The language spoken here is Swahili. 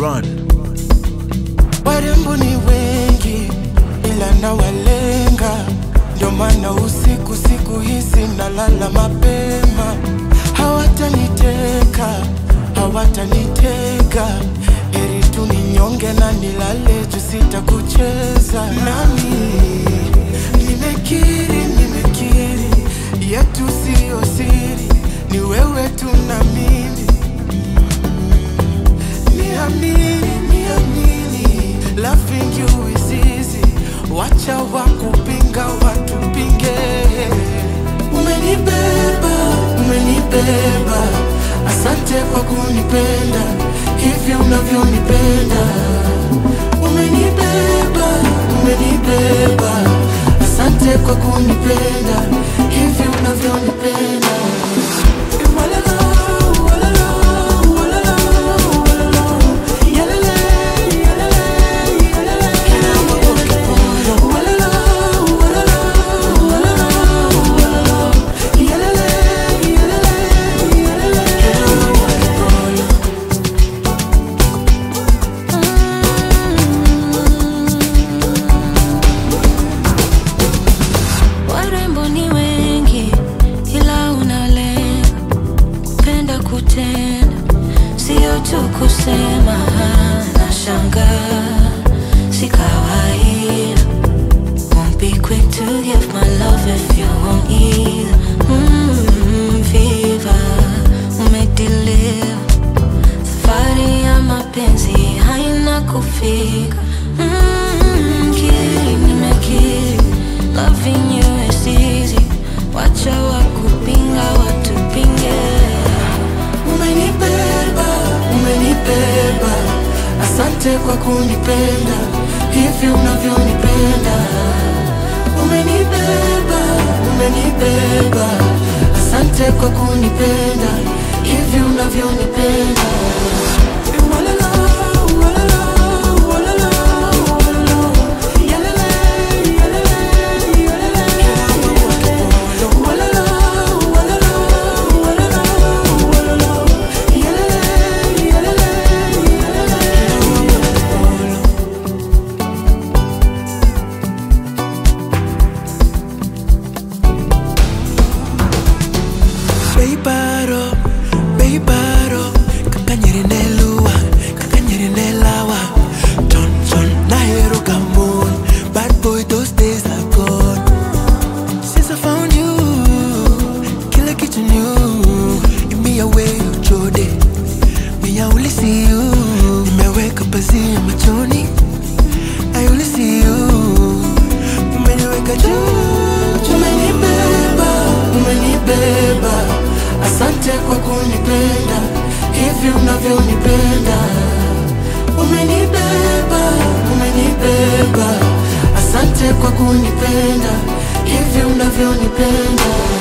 run. Warembo ni wengi ila nawalenga, ndio maana usiku siku hizi nalala mapema. Hawataniteka, hawatanitega, heri tu ninyonge na nilale juu sitakucheza nami. Nimekiri, nimekiri, yetu siyo siri, ni wewe tu na mimi Niamini, niamini, loving you is easy. Wacha wakupinga watupinge. Umenibeba, umenibeba, asante kwa kunipenda hivi unavyonipenda. Umenibeba, umenibeba, asante kwa kunipenda hivi unavyonipenda. Walala, walala, walala, walala. Yalele, yalele, yalele. Walala, walala, walala, walala. Yalele, yalele, yalele. Warembo ni wengi ila unalenga kupenda kutenda, sio tu kusema. Nashangaa si kawaida, won't be quick to give my love if you won't either. Mm, Viva umedeliver safari ya mapenzi haina kufika. Mm, kiri nimekiri, loving you is easy. Wacha wakupinga watupinge. Umenibeba, umenibeba, asante kwa kunipenda hivi unavyonipenda. Umenibeba, umenibeba, asante kwa kunipenda hivi unavyonipenda. Walala, walala, walala, walala. Yalele, yalele, yalele. Walala, walala, walala, walala. Yalele, yalele, yalele. Beibaro, beibaro, kakanyere nelua, kakanyere nelawa. Ton ton, nahero gamon, bad boy those days are gone. Since I found you, kila kitu new. You me away ujode, me I only see you. Nimeweka pazia machoni, I only see you. Umeniweka juu, Umenibeba, umenibeba, asante kwa kunipenda hivi unavyonipenda. Umenibeba, umenibeba, asante kwa kunipenda hivi unavyonipenda.